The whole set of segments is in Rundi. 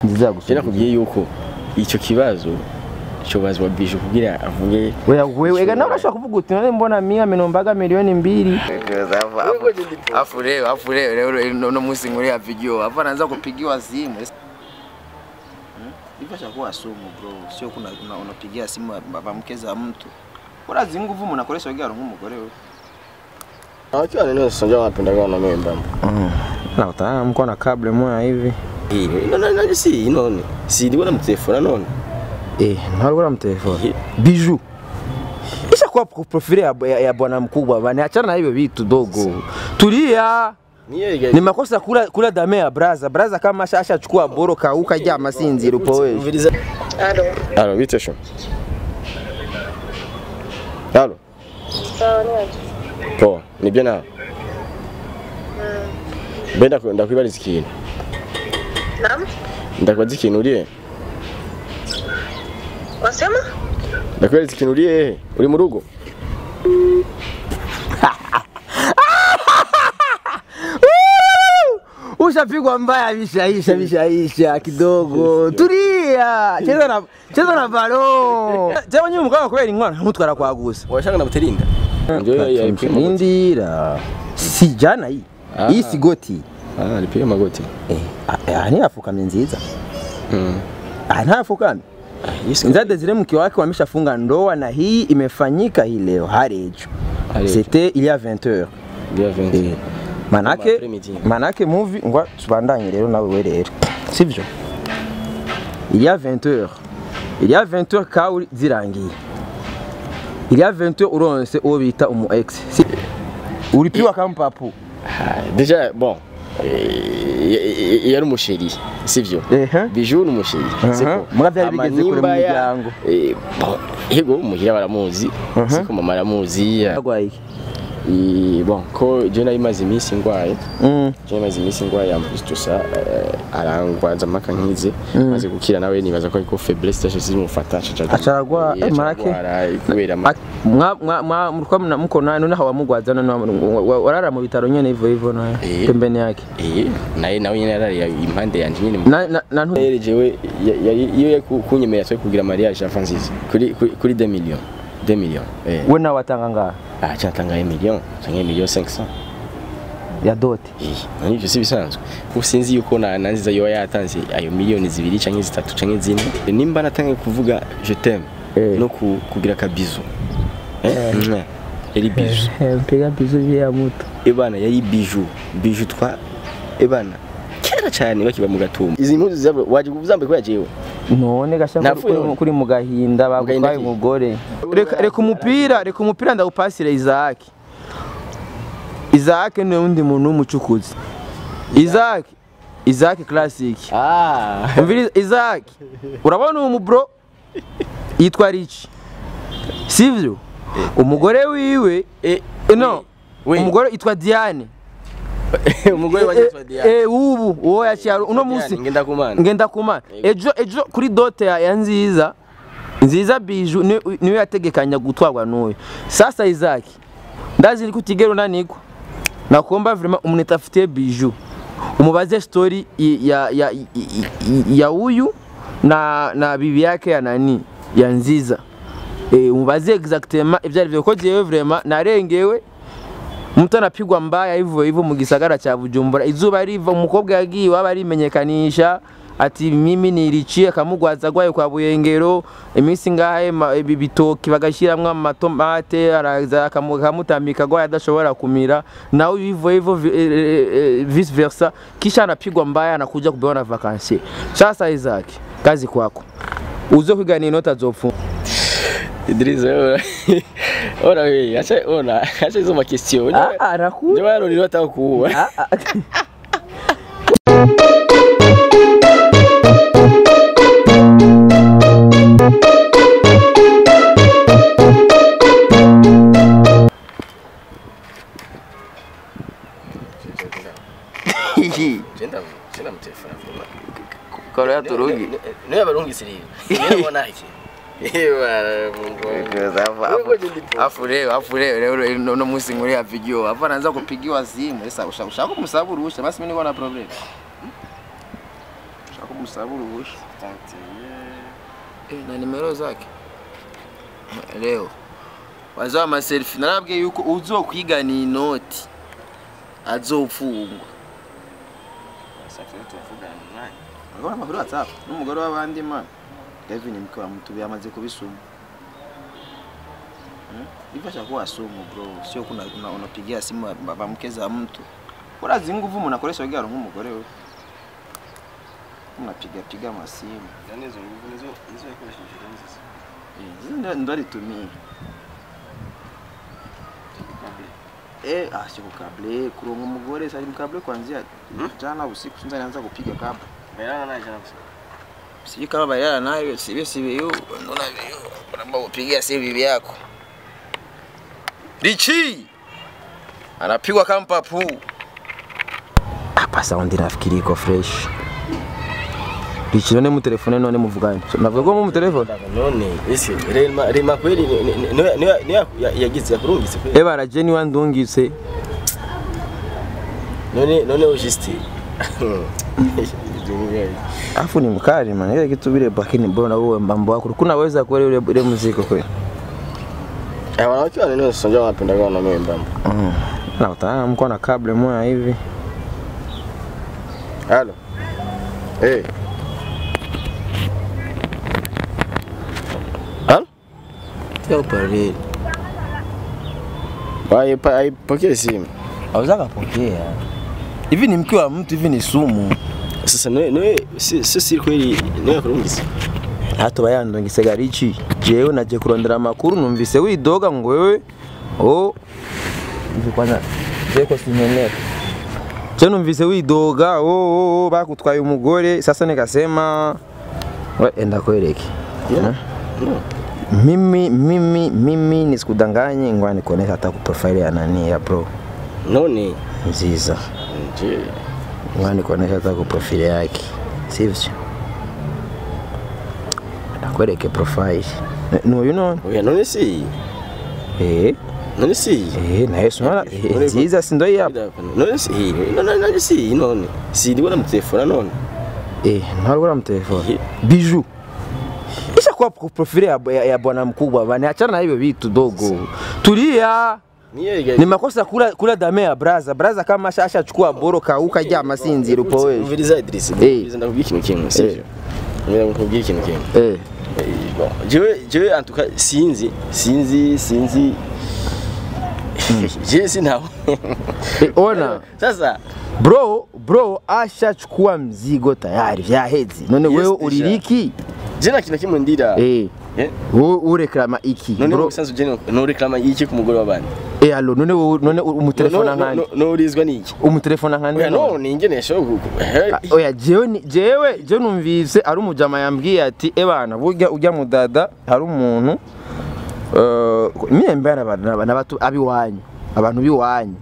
nziza je yagusubije nakubwiye yuko icyo kibazo cyobazwa bije kugira avuge wewe wewe ega nawe urashobora kuvuga uti none mbona mia minombaga milioni mbili afu leo afu leo leo no musi nguri video hapa anaanza kupigiwa simu hivyo chakuwa sumu bro sio kuna una- unapigia simu bamkeza mtu bora zinguvu mnakoresha wegaro nk'umugore we Wakiwa nini sasa wanapenda kwa memba. na utaona mko na kable moya hivi Hii none none si none. Si ndibona mtelefona none. eh ntabwo ura mtelefone biju isha kuwa profile ya, ya, ya bwana mkubwa bana achana na hivyo vitu dogo tulia Niye ni makosa kula kula dame ya braza braza kama asha ashachukua boro kauka jya masinziro upo wewe Umviriza. Alo, Alo, bite sho. Alo. sawa ni waje? Poa, nibyo nawe. Benda ndakwibariza ikintu. Naam, Ndakubaza ikintu uriye. wasema? Ndakwibariza ikintu uriye hehe? Uri mu rugo? ushapigwa mbaya vishaisha vishaisha kidogo tulia cheza na cheza na balo cheza nyuma mkao kweli ngwana mutwara kwa gusa Washaka na buterinda. Ndio yari pima. indira si jana hii Ah. hii si goti Ah, alipiga magoti. eh ah, ah, ni afukamye nziza Mm. ah nta afukamye Yesu. Nzade zile mke wake wameshafunga ndoa na hii imefanyika hii leo harejo Harejo. c'était il y a 20 heures Bia 20. Eh, manake Après-midi. manake movie ngwa tubandanye rero nawe we rero sivyo il y a 20 heures il y a 20 heures kauri zirangiye il y a 20 heures uronse uwo bita umu ex si ulipiwa kama papu Ah, Déjà bon. eh, yari umusheri sivyo Ehe. biju ni umusheri siko Muga byari bigeze kure mu Amanimba ya- miryango. eh, bon, yego muhira baramuzi siko mama aramuzi ya- agwaye eh, bon ko je nari maze iminsi ngwaye mm je maze iminsi ngwaye ambustusa arangwaza mpaka nkize maze gukira nawe nibaza ko ariko faiblesse tache zimufata Acaragwa- eh, marake. kubera ama- mwa mwa mwa mlikuwa mna- mko naye none hawamugwaza none wa- wa- warara mu bitaro nyene hivyo hivyo naye Eh. pembeni yake eh naye nawe nyene yarari impande yanje nyene na na, na ntu- Rero jewe ya- yari iyo yari ku- kunyemerera twe kugira mariage afa nziza kuri kuri kuri 2 millions 2 millions eh we nawe watanga ngaha ah cyatanga 1 million cyangwa 1 million 500 ya doti eh nani byo si bisanzwe usinzi yuko na nanziza yo yatanze ayo miliyoni zibiri cyangwa zitatu cyangwa zine nimba natangiye kuvuga je t'aime Eh. no ku- kugira kabizu eh mwah. yari biju mpiga bizu ya muto ebana yari biju biju twa ebana kera cyane bakiba mu gatumba izi mpuzu zabo waje kuzambe kwa jewe none gasha Napfuye kuri, none. kuri mu gahinda gahinda bagutwaye ki? umugore reka reka umupira reka umupira ndawupasire Isaac Isaac ni undi muntu w'umucukuzi Isaac Isaac classic ah umviriza Isaac urabona uwo mubro yitwa Rich sivyo umugore wiwe eh no we umugore yitwa Diane umugore wa Yitwa Diane eh ubu uwo yaciye uno munsi ngenda kumana ngenda kuma ejo ejo kuri dote ya, ya nziza nziza biju ni- niwe yategekanya gutwarwa n'uyu sasa Isaac ndazi ko utigera unanigwa nakuomba vraiment umuntu afitiye biju umubaze story i- ya ya i- i- i- ya huyu na na bibi yake ya nani ya nziza eh umubaze exactement ibyo ari byo ko jewe vraiment narengewe mtu anapigwa mbaya hivyo hivyo mu gisagara cha Bujumbura izuba riva umukobwa yagiye waba arimenyekanisha ati mimi niricie akamugwaza gwaye kwa Buyengero iminsi ngahe ma- ibi bitoki bagashiramwo amatomate araza akamu- akamutambika gwaye adashobora kumira nawe hivyo hivyo vi- eh, eh, eh, vice versa kisha anapigwa mbaya anakuja kubewa na vakansi sasa Isaac kazi kwako uze kwigana inota zopfunga Idrissa ora ora we acha ona acha hizo makestion ah ah raku ndio wao ndio wataka kuua ah ah Jenda jenda mtelefona karo ya turugi Niwe abarungi siri. Niwe bona iki. Ewa Mungu. wangu. afu leo afu leo leo leo no- no musi nguri video hapa anaanza kupigiwa simu sasa ushaka kumsabu rusha basi mimi niko na problem ushaka umusaba uruhushya Eh, na nimero zake leo wazoa amaselfi narabwiye yuko uzokwigana inoti azopfungwa urabona amakuru whatsapp n'umugore w'abandi man Kevin mke wa mtu yamaze kubisuma Hmm? hivyo chakuwa sumu bro sio kuna una- unapigia simu ba- ba mke za mtu urazi nguvu munakoresha wegera nk'umugore we unapiga piga masimu Eh, hizo ndo- ndo alitumia Eh, ah, sio kukable kuronga umugore sari mkable kuanzia jana usiku sinza nianza kupiga kabla sijui kama bailala nayo sivyo sivyo naona vyo unaomba kupigia simu bibi yako Richi anapigwa kama papu hapa saundi nafikiri iko fresh Richi none mu telefone none muvugane navuga ko mu telefone none ese rema rema kweli ni- ni- ni- niwe niwe yagize yakurungitse kweli eba raje ni wandungitse none none ujiste afu ni mkali man ile kitu vile bakini mbona wewe mambo yako kuna weza kweli ule ule muziki kweli Eh, wanawake wanene wasonja wanapenda kwa wanaume mbamba mm. na utaana mko na kable moja hivi halo eh halo Tio pareli Aipa- aipokee simu aweza kapokea hivi ni mke wa mtu hivi ni sumu sasa niwe niwe si si si kweli niwe yakurungitse hata bayandungise garici jewe naje kurondera amakuru numvise widoga ngo wewe oh hivi kwanza jeko simeneka je numvise widoga oh, oh, oh bakutwaye umugore sasa nikasema we enda kwereke Yeah. no mimi mimi mimi nisikudanganye ngwa nikuonesha hata ku profile ya nani ya bro none nziza nje ngwa nikuonesha hata ku profile yake sivyo nakwereke profile nuyu none oya none si eh none si eh naye sumara eh, nziza si ndo yapa none si none none si none si ndiko na mtelefona none eh ntarugura mtelefone Eh. biju isha kwa ku profile ya, ya, ya bwana mkubwa bana achana na hivyo vitu dogo tulia niye ni makosa kula kula dame ya braza braza kama asha ashachukua boro kauka jya masinziro upo wewe umviriza Idris umviriza ndakubwira ikintu kimwe sivyo umviriza ndakubwira ikintu kimwe eh Eh, bon, jewe jewe en tout cas sinzi sinzi sinzi jewe sinaho Eh, ona sasa bro bro ashachukua mzigo tayari vyahezi none Yes, wewe deja. uririki je na kintu kimwe ndira eh Eh, wowe ureklama iki none bro ubusanzwe je no reclama iki ku mugore w'abandi eh allo none wowe none umutelefona nkandi no urizwa niki umutelefona nkandi oya no ningene sho Ah, oya jewe ni- jewe je numvise ari umujama yambwiye ati ebana burya ujya mudada hari umuntu eh, imyembe n'abantu abiwanyu abantu biwanyu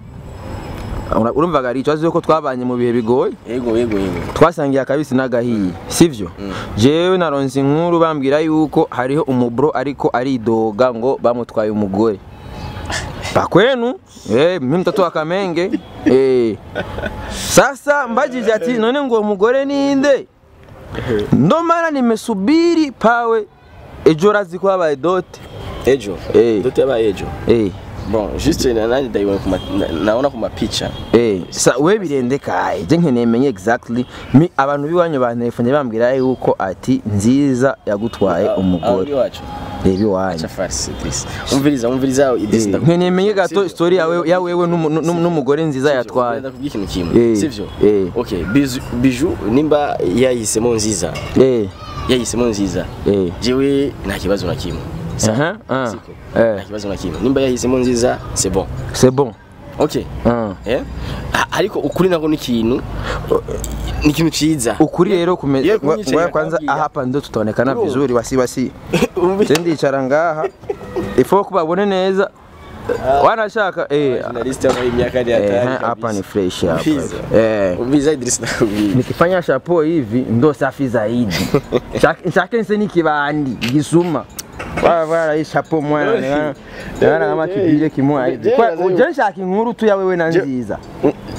Ura- urumvaga ari ikibazo yuko twabanye mu bihe bigoye yego yego yego twasangiye akabisi n'agahiye sivyo jewe naronse inkuru bambwira yuko hariho umubro ariko aridoga ngo bamutwaye umugore bakwenu eh, mimi mtoto wa Kamenge eh. Sasa mbajije ati none ngo uwo mugore ninde ndo maana nimesubiri pawe ejo razi ko habaye dote ejo Eh. dote yaba ejo eh. bon juste na nani ndayibona ku ma- na- naona ku mapicha Eh, sa we birende kaye je nkeneye menye exactly mi abantu biwanyu bantelefone bambwira yuko ati nziza yagutwaye Aho umugore ndi wacu reba iwanyu acha farsi Idris umviriza umviriza Idris Eh, ndakubwira nkeneye menye gato story yawe ya wewe n'umu- n'umu- n'umugore nziza yatwaye ndakubwira ikintu kimwe Eh, sivyo eh. okay biju biju nimba yahisemo nziza eh yahisemo nziza eh jewe nta kibazo na kimwe aha ah Siko. eh nta kibazo na kimwe nimba yahisemo nziza c'est bon c'est bon okay ah eh A- ariko ukuri nako ni ikintu ni ikintu ciza ukuri rero kume Ye kunyicaye ngoja kwanza akabwira. hapa ndo tutaonekana Bro. vizuri wasi wasi Umvi- je ndicara ngaha ifo kubabone neza wanashaka eh journalist wa miaka ya eh hatari hapa ni fresh hapa Umviza. eh umviza Idris ndakubwira nikifanya shapo hivi ndo safi zaidi Nshake- nshake nse nikibandi gisuma wala wala hii shapo mwana naona kama kibile kimwa hivi kwa uje nshaka inkuru tu ya wewe na nziza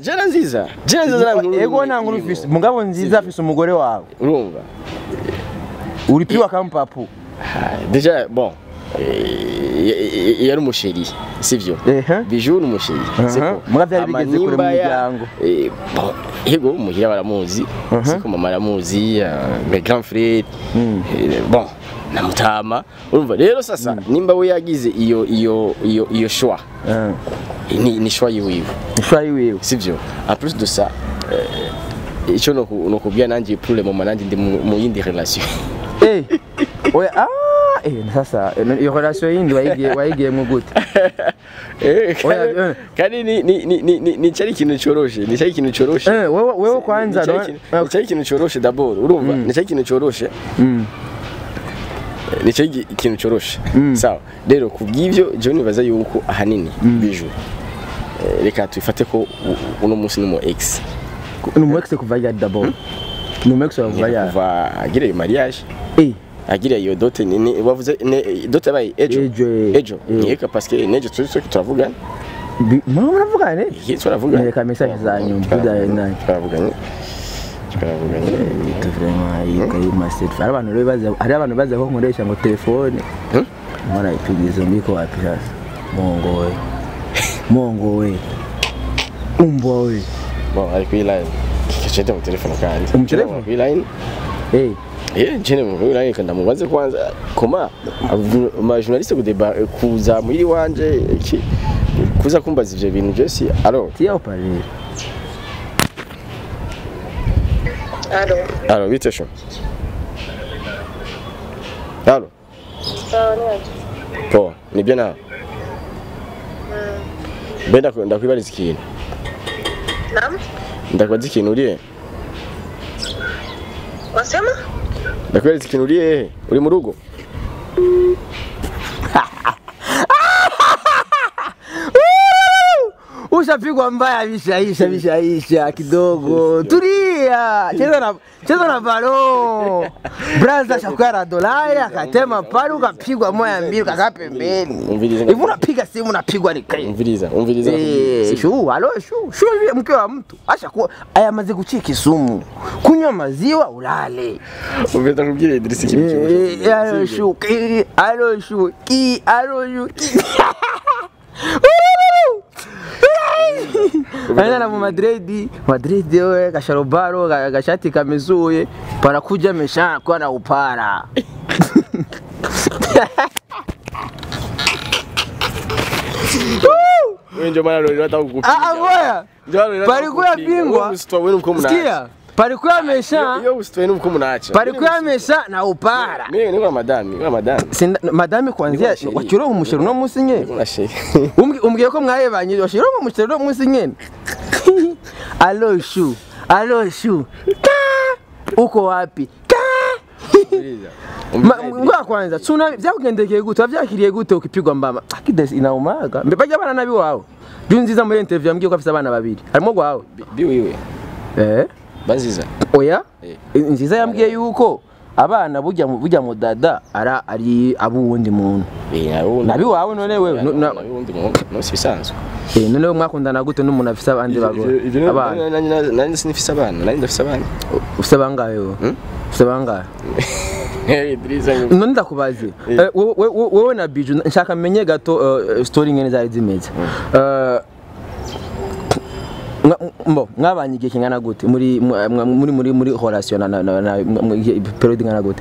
jena nziza jena nziza nta nkuru ego nta nkuru irimo. ufise mugabo nziza afise umugore wawe urumva uri piwa kampapu Ah, deja bon eh, y- y- yari umusheri sivyo Ehe. biju ni umusheri siko Muga vyari bigeze kure mu Amanimba ya- miryango. eh, bon, yego muhira baramuzi siko mama aramuzi ah, mes grand frère eh, bon na mutama urumva rero sasa nimba we yagize iyo iyo iyo iyo shwa ni ni shwa yiwiwe ishwayi wiwe sivyo en plus de ça eh, ico noku- nokubwira nanjye pour le moment nanjye ndi mu mu yindi relation Eh, oya ah eh sasa eh, iyo relation yindi wayigiye wayigiyemo gute Eh, Oya, kandi- eh. kandi ni ni ni ni ni- ni cyari ikintu coroshe ni cyari ikintu coroshe eh wewe wewe kwanza Ni cyari no- ikintu- ni cyari ikintu coroshe d'abord urumva ni cyari ikintu coroshe Mm. ni cyari igi- ikintu coroshe sawa rero kubw'ivyo je nibaza yuko ahanini biju eh, reka tubifate ko u- uno munsi ni mu ex ni umu ex kuva ryari d'abord ni umu ex kuva ryari kuva agira iyo mariage eh agira iyo dote ni ni- wavuze ne- dote yabaye ejo Ejo, eh. ejo Eh. niyeka parce que nejo turi turi turavugana bi- mama muravugane Igihe turavugana Nyereka message zanyu, Turavugana, mvuga- turavuganye turavuganye Bita vraiment yiga y'umaset hari abantu rero baza hari abantu baza ko nkoresha ngo telefone Hmm? mwana ipigizo mbiko wapi sasa mongo we mongo we umbwa we bon ari kuri line kicete mu telefone kandi Mu telefone? kuri line eh eh jene mu kuri line kandi mubaze kwanza koma ma journaliste kudeba kuza muri wanje iki kuza kumbaza ivyo bintu je si alors tiya uparere Alo, alors bite sho alors sawa niaje? poa nibyo nawe mbe ndaku- ndakwibariza ikintu Naam, ndakubaza ikintu uriye wasema? ndakwibariza ikintu uriye hehe uri mu rugo ushapigwa mbaya vishaisha vishaisha kidogo tulia cheza na cheza na balo braza shakwara dolari akatema pale ukapigwa moya mbili ukakaa pembeni Umvirize hivi unapiga simu unapigwa nikai umviriza umviriza Eh, shu alo shu shu yule mke wa mtu asha kuwa ayamaze gucika isumu kunywa maziwa ulale umviriza kubwira Idrissa ikintu Eh, cy'ubushobozi. alo shu ki alo shu ki alo shu ki Anaenda mu Madrid, Madrid wewe kasharobaro ga- gashati kamezuye panakuja meshana kwa na upara. Wewe ndio maana leo nataka kukupiga. Ah ah boya. Ndio maana nataka Palikuwa kukupiga. bingwa. Wewe usitoe wewe mko mnaacha. Sikia, palikuwa mesha, Yo usitoe mko mnaacha. palikuwa mesha na upara. Mimi niko na madami, niko na madami. Sinda madame kwanzia Niko na wakironka umushero no musi nyene. Niko na shehe. Umbwi- umbwiye ko mwayebanye washironka umushero no musi nyene. Alo shu, alo shu. Ka! Uko wapi? Ka! Umviriza. Ma- Umviriza. Ngoja kwanza, tuna vyakugendekeye gute? Wavyakiriye gute ukipigwa mbama? Akidesi inaumaga. Mbe bajya bana nabi wawe. Juu nziza muri interview yambwiye ko afite abana babiri. Harimo gwawe. Bi- Bi wiwe. Eh? Banziza. Oya? Eh. Nziza yambwiye yuko abana burya mu burya mu dada ara ari abuwundi muntu. Eh, na wundi. Nabi wawe none wewe no- Na na- wundi muntu. No si bisanzwe. Eh, none wewe mwakundana gute n'umuntu afite abandi bagore? Abana. Abana. Nani sinifise abana, nani ndafise abana. Ufite bangahe wewe? Hmm? Ufite bangahe? Eh, Idrissa. none ndakubaze Eh. Eh, wowe- wowe wowe na biju nshaka menye gato eh, story ngene zari zimeze Eh, mwa- mbo mwabanye igihe kingana gute muri mwa- mwa- muri muri muri relation na na na- na mwa- mwa- igihe- period ingana gute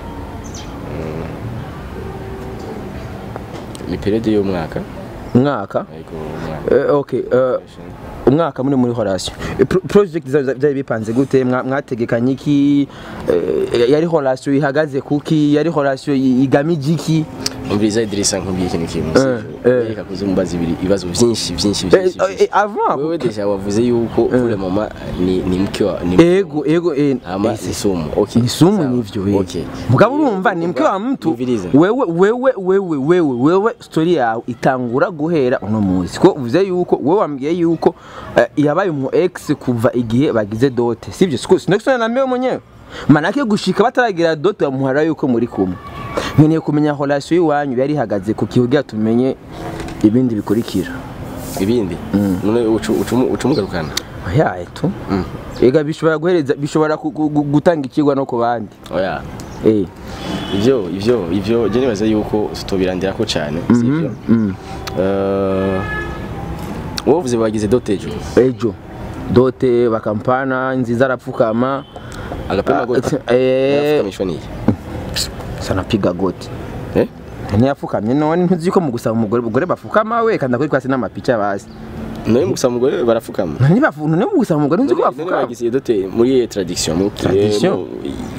Ni periode y'umwaka. umwaka Ariko umwaka. Eh, okay eh, umwaka muri muri relation Eh, pro- project za- za- byari bipanze gute Mwa- mwategekanye iki Eh, yari relation ihagaze kuki yari relation i- igamije iki Umviriza Idrissa nkubwiye ikintu kimwe. Eh, eh. Reka kuze mubaza ibiri ibibazo byinshi byinshi Eh, byinshi. eh, eh, avant Wewe deja wavuze yuko pour le moment ni ni mke wa ni ego ego eh, ama eh, ni sumu. Okay. ni sumu Sawa. nivyo eh. Okay. mugabo urumva ni mke wa mtu Umviriza. wewe wewe wewe wewe wewe story yawe itangura guhera uno munsi ko uvuze yuko wewe wambwiye yuko eh, yabaye umu ex kuva igihe bagize dote sivyo siko sinakisona na mewe mwenyewe manake gushika bataragira dote bamuhara yuko muri kumwe nkeneye kumenya relation y'iwanyu yari ihagaze ku kihugira tumenye ibindi bikurikira Ibindi. None ucu ucu ucumugarukana. yaye tu ega bishobora guhereza bishobora ku- ku- gu- gutanga ikigwa no ku bandi oya eh ivyo ivyo ivyo je nibaza yuko tutobirandirako cyane sivyo Eh, wowe uvuze bagize dotejo ejo dote bakampana nziza arapfukama agapema Ah, goti eh. arafukamishwa niye sanapiga goti eh ntiyapfukamye none ntuzi ko mu gusaba umugore umugore bafukama we kandi kuri kwasi n'amapica bazi nawe mu gusaba umugore barafukama none bafu none mu gusaba umugore ntuzi ko None bafukama bagize dote muri iyo tradition mu Tradition? mu-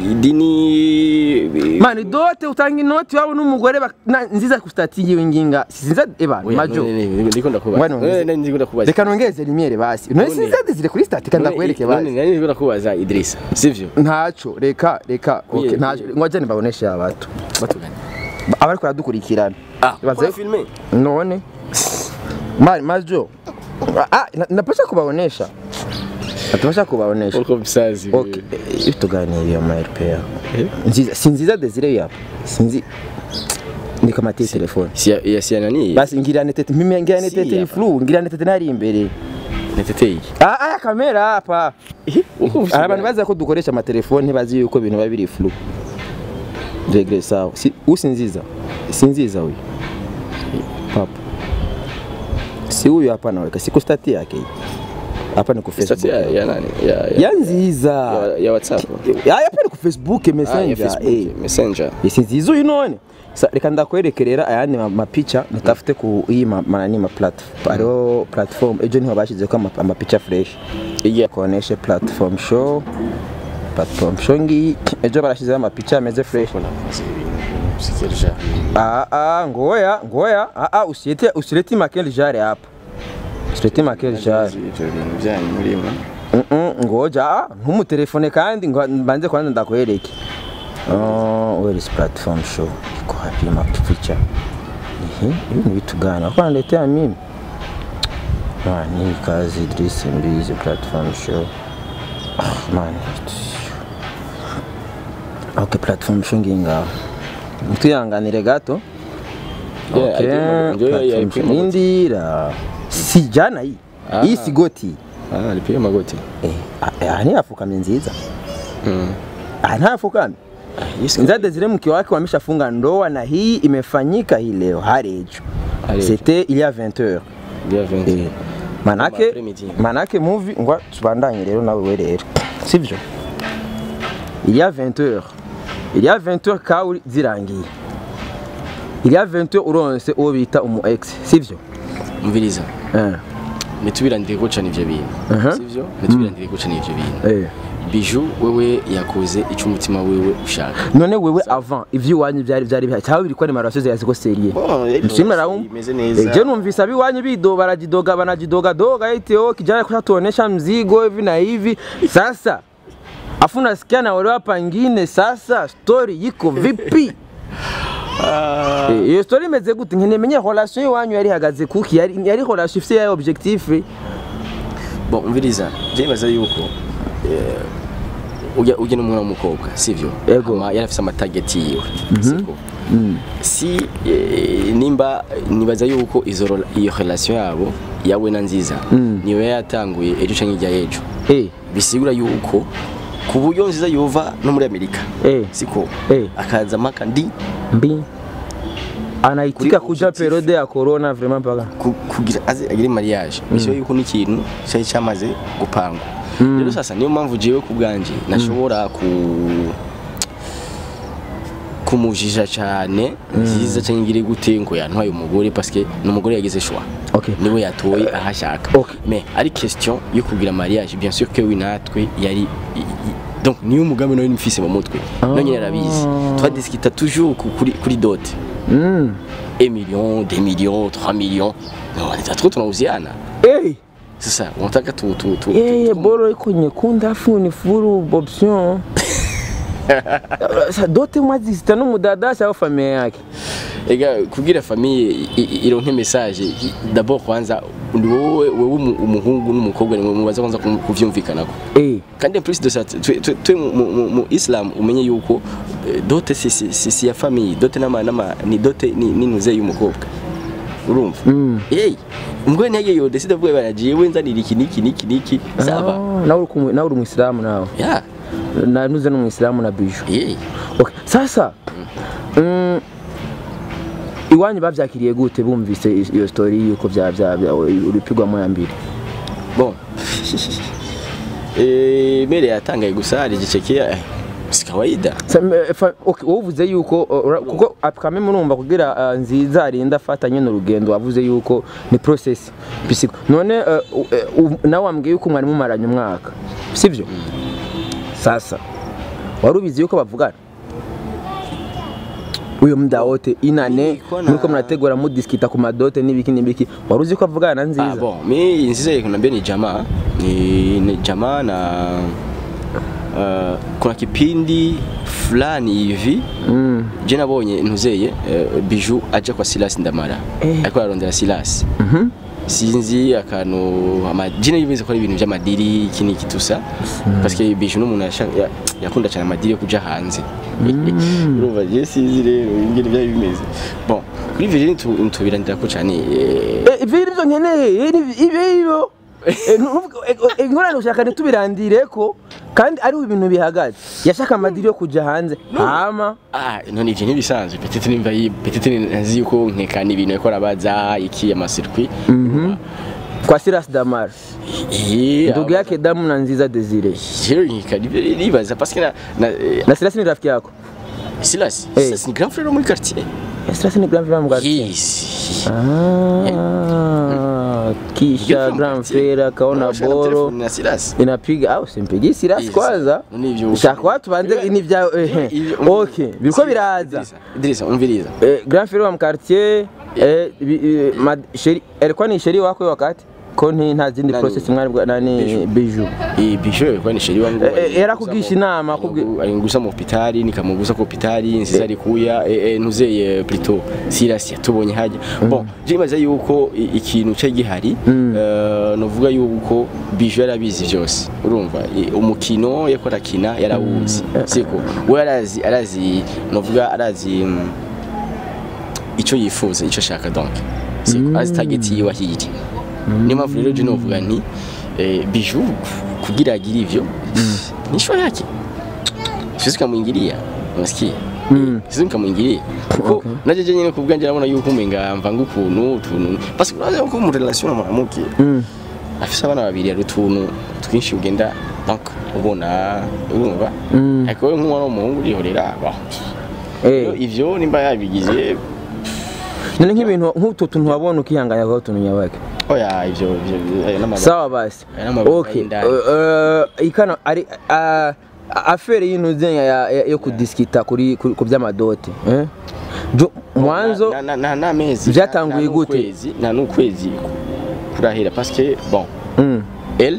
idini mani dote utanga inoti wabo n'umugore bak- na- nziza ku stati yiwe nginga sinza eba Oya, majo none- none- ndiko ndakubaza Ngwano, Eh, none ndiko ndakubaza reka nongeze rimyere basi none None- sinza zire kuri stati kandi None- akwereke none basi nari ndiko ndakubaza Idrissa sivyo ntaco reka reka Oye, okay ntaco oye. ngoja nibaboneshe abato batugana abari kuradukurikirana ah Baze- kwa filme none mani majo ah na- napasha kubaonesha natapasha kubaonesha uko bisazi okay iyo tuganiriye ama RPA nziza si nziza desire yapa sinzi ndika mati telefone si ya si nani basi ngira netete mimi ngira Si netete hapa. flu ngira netete nari imbere neteteye ah aya kamera hapa uko hari abantu bazi ko dukoresha amatelefone ntibazi yuko ibintu biba biri flu regre sawa si usinziza sinziza huyu papa si huyu hapa naweka siku stati yake hii. hapa ni ku Stati Facebook ya ya nani ya ya ya nziza ya- ya WhatsApp ya hapa ni ku Facebook Ah, ya messenger Facebook eh messenger isi nziza uyu none Sa- reka ndakwerekerera ayandi ma- mapicha nitafute ku iyi ma- manani ma platform hariho platform ejo niho bashyizeko ama- amapicha fresh iya koneshe platform show platform show ngiyi ejo barashyizeho amapicha ameze fresh sikirja ah ah ngoya ngoya ah ah usilete usilete makel jare hapa usilete makel jare ivyo bintu byanyu murimo Mm, mm, ngoja ah ntumutelefone kandi ngo mbanze kwanza ndakwereke oh where is platform show iko hapi mapicha ehe ibi ni vitu gani kwa niletea mimi man hii kazi Idris Mbizi platform show ah man okay platform show nginga mtuyanganire gato Yeah, okay I think- ndio, yeah, platform I show think- indira si jana hii Ah. hii sigoti ah alipiga magoti Eh, ah, ah, ntiyapfukamye nziza mm Ah, ntiyapfukamye yes nziza Desire mke wake wameshafunga ndoa na hii imefanyika hii leo harejo Hari ejo. c'était il y a 20 heures dia 20 Eh, manake après-midi. manake movie ngwa tubandanye rero nawe we rero sivyo il y a 20 heures il y a 20 heures kauri zirangiye il y a 20 heures uronse uwo bita umu ex sivyo umviriza eh nitubirandire ko cyane ivyo bintu Aha. sivyo nitubirandire ko cyane ivyo bintu eh biju wewe yakoze ico umutima wewe ushaka none wewe avant ivy'iwanyu byari byari bihari cyangwa biri ko ni marasoze yaziko serie Mshimwe raum. imeze neza Je numvisa biwanyu bido barajidoga banajidoga doga eti oh kijana kushatuonesha mzigo hivi na hivi. Sasa afu nasikia na wale hapa ngine sasa story yiko vipi? Eh, Iyo story imeze gute nkeneye relation iwanyu yari hagaze kuki yari yari relation ifite ya objectif bon umviriza je baza yuko eh, ujya ujya n'umwana w'umukobwa sivyo Yego. Hama yari afise amatarget yiwe siko si eh, nimba nibaza yuko izo rela- iyo relation yabo yawe na nziza niyo yatanguye ejo canke ijya ejo eh bisigura yuko ku buryo nziza yova no muri amerika eh siko Eh. akaza maka ndi mbi anaitika Kuri kuja objectif. periode ya corona vraiment paka ku- kugira aze agire mariage bishoboye yuko n'ikintu cyari cyamaze gupangwa rero sasa niyo mpamvu jewe ku bwanje nashobora ku kumujija cyane nziza cyangwa ngire gute ngo yantwaye umugore parce que n'umugore yagize choix Okay. niwe yatoye aho ashaka Okay. mais ari question yo kugira mariage bien sûr que we natwe yari i- i- donc niyo umugambi nawe nimfise mu mutwe nonyine arabizi twadiskita toujours ku- kuri kuri dot mm. 1 million 2 millions 3 millions non natwo tunauziana eh sasa unataka tu tu tu Eh, tu- boro iko nyekundu afu ni furu option. Sa dote mwazi zita n'umudadasha wa familia yake. ega kugira famille i- i- ironke message i- d'abord kwanza ndi wowe wowe umu- umuhungu n'umukobwa ni mubaza kwanza ku- kuvyumvikanako Eh, kandi en plus de ça twe twe- twe mu- mu mu- mu islam umenye yuko eh, dote si si si si ya famille dote nama nama ni dote ni ni nuze y'umukobwa urumva hey mbwe ntege yo deside bwe baragiye we nzanira iki niki niki niki saba Ah, nawe uri kumu- nawe uri umuyisilamu nawe ya nanuze n'umuyisilamu na biju hey okay. sasa mm, iwanyu bavyakiriye gute bumvise i- iyo story yuko vya vya vya- uripigwamo ya mbere bon eh mere yatangaye gusa hari igiceke eh, si kawaida Sa- m- fa- okay, wowe uvuze yuko uh, ura- kuko kame murumva kugira uh, nziza arinda afata nyine urugendo wavuze yuko ni process bisiko none uh, uh, uh, nawe wambwiye yuko mwari mumaranye umwaka sivyo sasa wari ubizi yuko bavugana uyo muda wote inane Niko na- muriko murategura mudiskita ku madote n'ibiki n'ibiki wari uzi ko avugana na ah nziza bon mi nziza kunambia ni jamaa ni, ni jamaa na uh, kuna kipindi fulani hivi Mm. je nabonye ntuzeye uh, biju aja kwa Silas Ndamara Eh. ariko ararondera Silas Mhm. sinzi akantu amajina yibize ko ari ibintu by'amadiri iki n'iki tusa parce que biju n'umuntu yasha- ya- yakunda cyane amadiri yo kuja hanze urumva je sinzi rero ingene byari bimeze bon kuri Virginie tu- tubiranira ko cyane eh, Eh, ivyo nivyo nkeneye eh, ni- ibe ibo Eh, ntuvuge- eh, eh, ingorane ushaka ntitubirandire ko kandi ariho ibintu bihagaze yashaka amadiri yo kuja hanze hama Ah, none ivyo ntibisanzwe petite nimba yi petite nzi yuko nkekana ibintu yakora baza iki amasirkwi kwa Silas Damar eh ndugu yake damu na nziza Desire rero nkekana ivyo ribaza parce que na, na eh, na Silas ni rafiki yako Silas Eh. Silas ni grand frère wo muri quartier Eh, Silas ni grand frère wa mugati yes ah kisha grand frère akaona boro na Silas inapiga au simpigi Silas Yes. kwanza None ivyo shaka watu banze ni vya ehe Ivyo- okay biriko biraza Idrissa, Idrissa umviriza Eh, grand frère wa mkartier eh, bi- eh, mad- sheri alikuwa ni sheri wako wakati ko nti nta zindi Nani? process mwari bwa nani Biju. biju eh bisho kwa ni sheri wangu Eh, eh, yarakubwisha inama, akubwi- alingusa mu hospitali nikamugusa ku hospitali nziza alikuya eh, eh, ntuzeye plutôt Silas yatubonye haja bon je imaze yuko i- ikintu cyo gihari eh, novuga yuko bisho yarabizi byose urumva i- umukino yakora kina yarawuzi siko we arazi arazi novuga arazi mm, icyo yifuza icyo ashaka donc siko azi target yiwe ahiri niyo mpamvu rero je novuga nti eh, biju kugira agire ivyo ni show yake siwezi kamwingilia unasikia siwezi kamwingilia kuko naje je nyine kubwanje nabona yuko umenga mvanga ukuntu utuntu parce que uraza ko mu relation na mwanamke afise abana babiri ari utuntu twinshi ugenda donc ubona urumva ariko we nk'umwana w'umuhungu urihorera bah. eh ivyo nimba yabigize none nk'ibintu nk'utu tuntu wabona ukihanganya kwa tuntu nyabake oya ivyo ivyo ayo n'amabanga sawa basi Aya n'amabanga okay y'indani. eh, eh, ikano ari ah, afere y'intuze ya- ya- yo kudiskita kuri kuri- ku by'amadote eh Jo- mwanzo na, na, na, na mezi Vyatanguye na- na gute? n'ukwezi- na n'ukwezi kurahera parce que bon mm. elle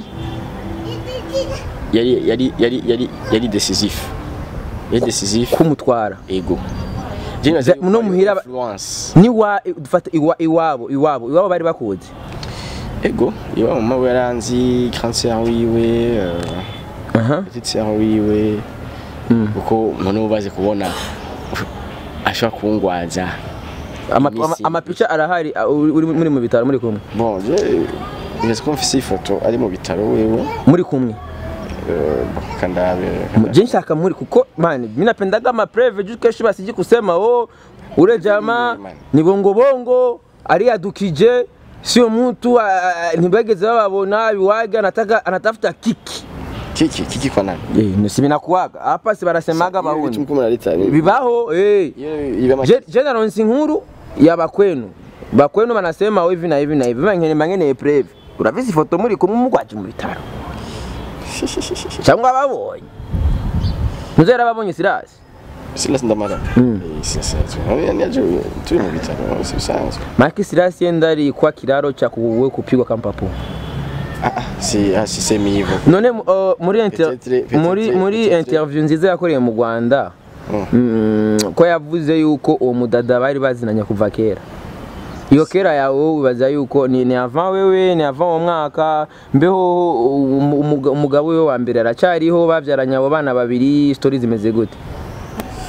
yari yari yari yari yari décisif yari décisif kumutwara ego Vya- no muhira ba- influence ni wa dufata iwa, iwabo iwabo iwabo bari bakuzi ego iwa mama we yaranzi grand sœur wiwe euh, aha petite sœur wiwe Mm. kuko noneho baze kubona ashobora kungwaza Ama- Imisi. ama- amapica arahari ah, uri uri muri mu bitaro muri kumwe bon je nzi ko mfise ifoto ari mu bitaro wewe muri kumwe euh, kandabe je nshaka muri kuko mani mimi napendaga mapreve juu kesho basiji kusema oh ule jamaa Man. ni bongo bongo aliyadukije sio mtu ah, ah, ntibageze bababona biwaga anataka anatafuta kiki kiki kiki kwa nani eh nisi binakuwaga hapa si barasemaga bahuni mko mnaleta ni bibaho eh iba Je- je naronse inkuru ya bakwenu bakwenu banasema hivi na hivi na hivi bangene bangene preve urafise ifoto muri kumwe mugwaje mu bitaro cyangwa babonye muzera babonye sirasi sila ndamara Mm. sasa ni aje tu mu bitaro si sanzwe maki sirasi yenda ari kwa kiraro cha kuwe kupigwa kampapo ah ah, si ah si semi hivyo none uh, muri inter Peut-être- peut-être- muri muri peut-être- interview nziza yakoreye mu Rwanda Mm. mm, ko yavuze yuko uwo mudada bari bazinanye kuva kera iyo kera yawe wibaza yuko ni, ni avant wewe ni avant uwo mwaka mbeho umu- umuga- umugabo we wa mbere aracyariho babyaranye abo bana babiri story zimeze gute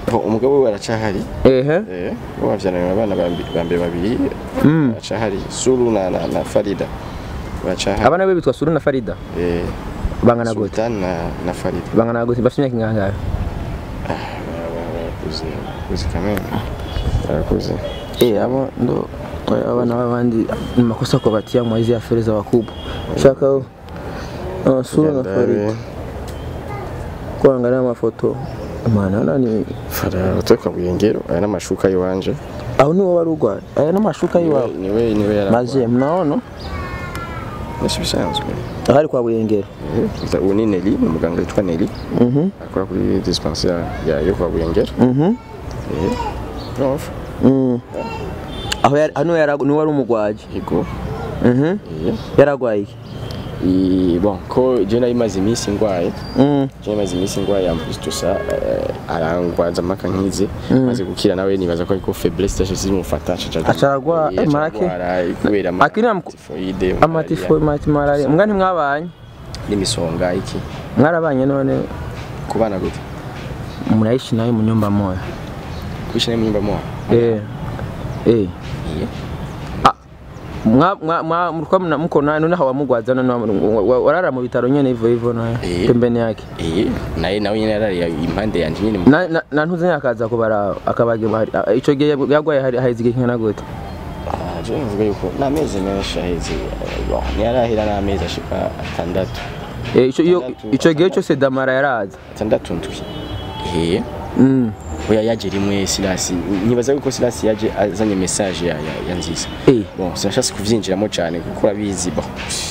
Bo, umugabo we aracahari ehe eh bo bavyaranye abana bambi- bambe babiri Mm. aracahari Suru na na, na Farida baracahari abana be bitwa suru na farida eh bangana gute Sultan na na Farida bangana gute bafite imyaka ingahe barakuze barakuze kamwe barakuze Eh, abo ndo abana b'abandi ni makosa kwa batia mwa hizi aferi za wakubwa shaka uh, sura na farida kuangalia mafoto maana nani Fara utoka buyengero aya n'amashuka yiwanje au ni wowe wari urwaye aya n'amashuka yiwawe niwe niwe yara maze mnaona Nasi bisanzwe ahari kwa buyengero Eh, ubu ni Nelly ni umuganga witwa Nelly mhm akora kuri dispensaire ya yo kwa buyengero mhm eh prof Mm. aho yari hano yari ni wari umugwaje yego mhm eh yaragwaye iki I- bon ko je nari maze iminsi ngwaye mm je nari maze iminsi ngwaye en plus tout ça eh, arangwaza amaka nkize maze gukira nawe nibaza ko ariko faiblesse tache zimufata aca Acaragwa- eh, make. kubera ama- Akiri am- tifoide amatifo mati malaria mbwa ntimwabanye n'imisonga iki mwarabanye none kubana gute mnaishi naye mu nyumba moja kwishina mu nyumba moja eh eh Iye. mwa mwa mwa mlikuwa mna- mko naye none hawamugwaza none wa- wa- warara mu bitaro nyene hivyo hivyo naye Eh. pembeni yake eh naye nawe nyine yarari impande yanje nyine mu- na na- na ntuze akaza kubara akabaga bahari Ah, ico gihe yagwaye hari haheze igihe kingana gute Ah, je mvuga yuko n'amezi menshi aheze eh, bon ntiyarahera n'amezi ashika atandatu Eh, ico iyo Atandatu. ico gihe cyose damara yaraza atandatu ndwi eh mm oya yaje rimwe silasi nibaza yuko silasi yaje azanye message ya, ya, ya nziza eh bon sinashatse kuvyinjiramo cyane kuko urabizi bon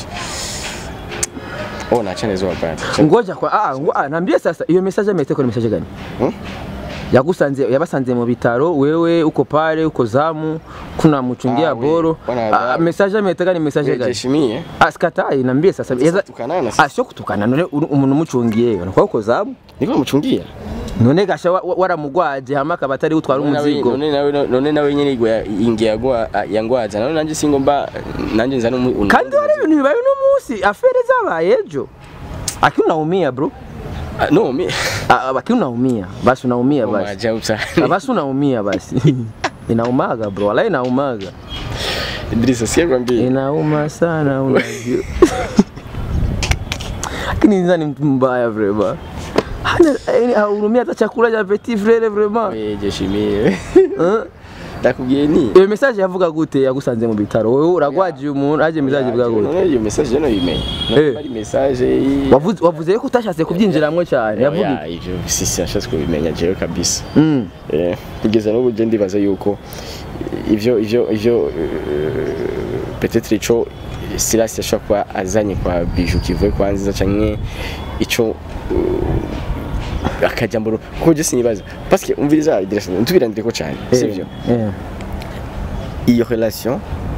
oh nachane zo bad ngoja kwa ah ngo ah nambie sasa iyo message amete kwa message gani Hmm? yagusanze yabasanze mu bitaro wewe uko pale uko zamu kuna mchungia Ah, we, boro wana- ah, message amete gani message gani jeshimie asikatai nambie sasa yaza tukanana ah sio kutukana none uri umuntu umucungiye unakuwa uko zamu niko muchungia none gasha wa- wa- waramugwaje hama akaba atari gutwara umuzigo none nawe none nawe nyine igwa inge yagwa yangwaza none nanje singomba nanje nzana umu- kandi wari ibintu bibaye uno munsi afere zabaye ejo aki unaumia bro Ah, no mi Ah, aki unaumia basi unaumia basi maja Ah, usani basi unaumia basi inaumaga bro wala inaumaga Idrisa sikwambia inauma sana unajua lakini Nza ni mtu mbaya vrema hana yani hahurumia hata chakula cha petit frere vrema we jeshimie Eh? ndakubwiye ni iyo message yavuga gute yagusanze mu bitaro wewe uragwaje umuntu aje message ivuga gute none iyo message no yimenye Eh. ari message yi- wavuze wavuze ko utashatse kubyinjiramo cyane yavuga Oya, ivyo sisi nashatse kubimenya jewe kabisa Mm. Eh, kugeza n'ubu je ndibaza yuko ivyo ivyo ivyo eh, peut-être ico Silas yashobora kuba azanye kwa Bijou kivuye kwa Nziza canke ico eh, akajamboro kuko je sinibaza parce que umviriza direction ntubirandire ko cyane sivyo Eh. iyo relation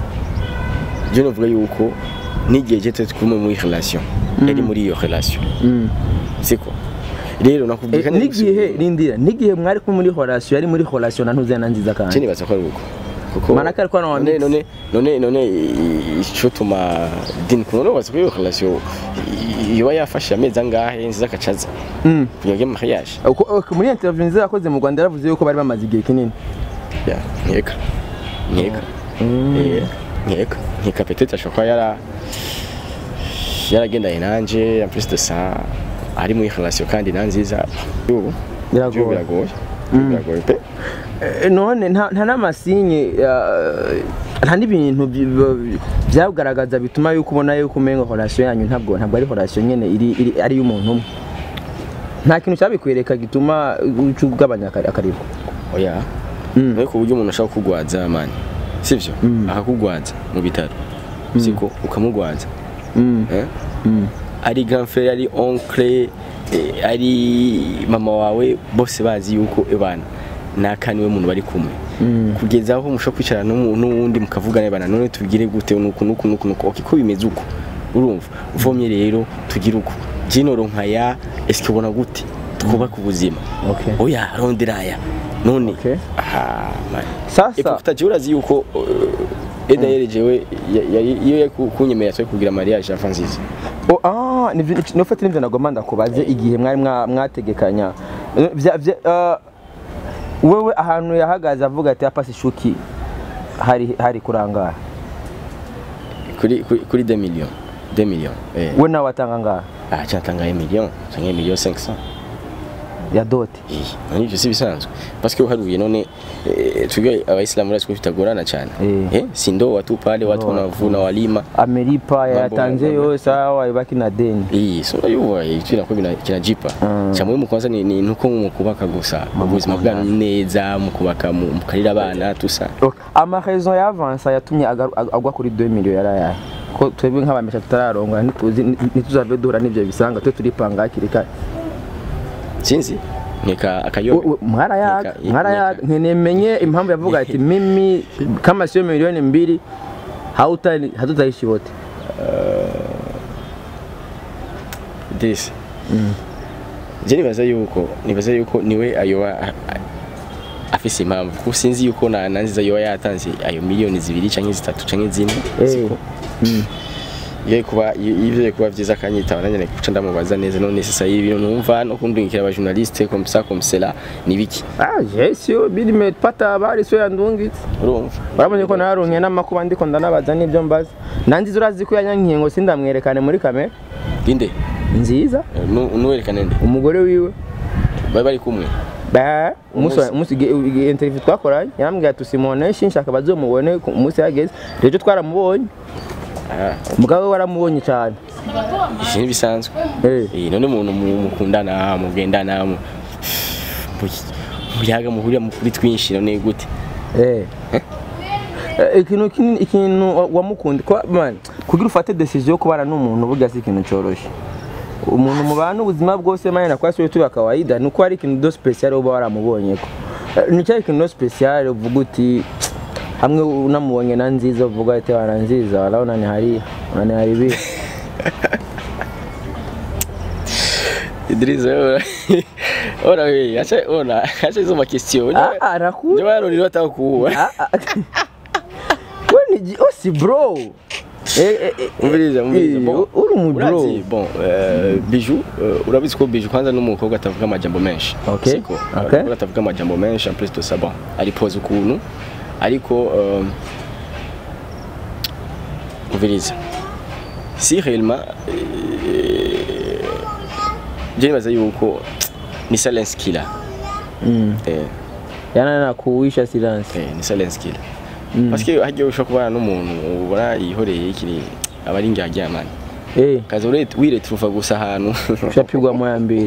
je novuga yuko n'igihe je turi kumwe muri relation yari muri iyo relation Mm. siko rero nakubwiye Eh, kandi n'igihe rindira n'igihe mwari kumwe muri relation yari muri relation na ntuze na nziza je kandi nibaza ko ari uko kuko Maana ko alikuwa na none wamix. none none none ico tuma din kuno baza ko iyo relation iba yafashe amezi angahe nziza akacaza Mm. kugira ngo mariage Uko- uko muri interview nziza yakoze mu Rwanda yaravuze yuko bari bamaze igihe kinini ya nkeka nkeka eh nkeka nkeka peut-être ashobora kuba yara yaragendanye nanje en plus de ça ari muri relation kandi na nziza ubu Biragoye. biragoye biragoye pe Eh, none nta nta n'amasinye ya- nta n'ibintu bi- bi- byagaragaza bituma yuko ubona yuko umenga relation yanyu ntabwo ntabwo ari relation nyene iri iri- ari y'umuntu umwe nta kintu cyabikwereka gituma uca ugabanya akari- akaribwa oya Mm. ariko uburyo umuntu ashaka kugwaza mani sivyo akakugwaza mu bitaro siko ukamugwaza Mm. eh? Mm. ari grand frère ari oncle eh, ari mama wawe bose bazi yuko ebana naka niwe muntu bari kumwe Mm. kugeza aho mushobora kwicarana n'umu- n'uwundi mukavugana bana none tubigire gute nuku nuku nuku nuku okay ko bimeze uko urumva uvomye rero tugire uko jinoro nkaya eske ubona gute twubaka ubuzima Okay. oya rondera aya none Okay. aha man Sasa eputa je urazi yuko uh, Eda yerejewe ya- yari iyo yari ku- kunyemerera twe kugira mariage ya nziza Oh, ah, nivyo nofete nivyo nagomba ndakubaze igihe mwari mwa- mwategekanya Eh, vya- vya- ah, wewe ahantu yahagaze avuga ati hapa sishuki hari hari kurangara kuri kuri kuri 2 millions 2 millions eh we nawe atanga ngaha ah cyatanga 1 million cyangwa 1 million 500 ya dote eh nani byo si bisanzwe parce que uharuye none eh, twebwe abayisilamu rasi ko bitagorana cyane Eh. eh si ndo watu pale watu wanavuna walima ameripa yatanze mambo. yose awa ibaki na deni iyi so yuba iki nako bina- kinajipa Mm. cyamwe mu kwanza ni, ni nuko mu kubaka gusa ubuzima bwanyu neza mu kubaka mu mukarira abana tusa Ok, amarezo yavansa yatumye agaru- ag- agwa kuri 2 million yari ayahe ko twebwe nk'abamesha tutararonga ntituzi ntituzave duhura n'ivyo bisanga twe turipanga hakiri kare sinzi nika We- akayobe we- mwarayaga Nika- mwarayaga nika- nkenemenye impamvu yavuga ati mimi kama sio milioni mbili hauta hatutaishi wote disi je nibaza yuko nibaza yuko niwe ayoba a- a- afise impamvu kuko sinzi yuko na nanziza yoba yatanze ayo miliyoni zibiri canke zitatu canke zine Eh, siko iyo kuba ivyo kuba vyiza akanyitaba nanjye ne kuca ndamubaza neza none sasa ibi bintu numva no kundungikira aba journaliste comme ça comme cela ni biki ah je sio bili nimepata habari sio yandungitse urumva urabonye ko naronke n'amakuba ndiko ndanabaza n'ibyo mbaza nanziza urazi ko yanyankiye ngo sindamwerekane muri kamera inde nziza Eh, nu- nuwerekane nde umugore wiwe bari bari kumwe ba umunsi Umunsi- umunsi ge- ge- interview twakoranye yarambwiye ati simuoneshe nshaka bazomubone ku munsi yageze rero twaramubonye ah umugabo we waramubonye cyane ivyo ni bisanzwe Eh. Eh, none umuntu mu- mukundana mugendana mu- mu- muyaga muhurira mu kuri twinshi none gute Eh. Eh, ikintu kinini ikintu wa- wamukundi ko man kugira ufate decision yo kubana n'umuntu burya si ikintu cyoroshye umuntu mubana ubuzima bwose manye na kwasi tu kawaida nuko hari ikintu do special uba waramubonye ko Eh, ni cyo ikintu do special uvuga uti hamwe unamubonye na nziza uvuga ati wana nziza walaona ni hari unaniharibia Idrissa ora ora we acha ona acha hizo makestion ah ah naku ndio wao ndio wataka kuua ah ah wewe ni ji- oh si bro eh eh eh, umviriza umviriza eh, bon uri mu bro urazi bon euh, bijou euh, urabizi ko bijou kwanza n'umukobwa atavuga amajambo menshi Okay, siko okay. Umukobwa atavuga amajambo menshi en plus de ça bon aripoza ukuntu ariko euh, umviriza si réellement euh, je nibaza yuko ni silence killer mm. eh yana nakuwisha silence Eh, ni silence killer parce que hajya ushobora kubana n'umuntu ubona yihoreye ikiri aba ari indyaryamanyi eh kaza wiretruva gusa ahantu ushapigwa moya mbili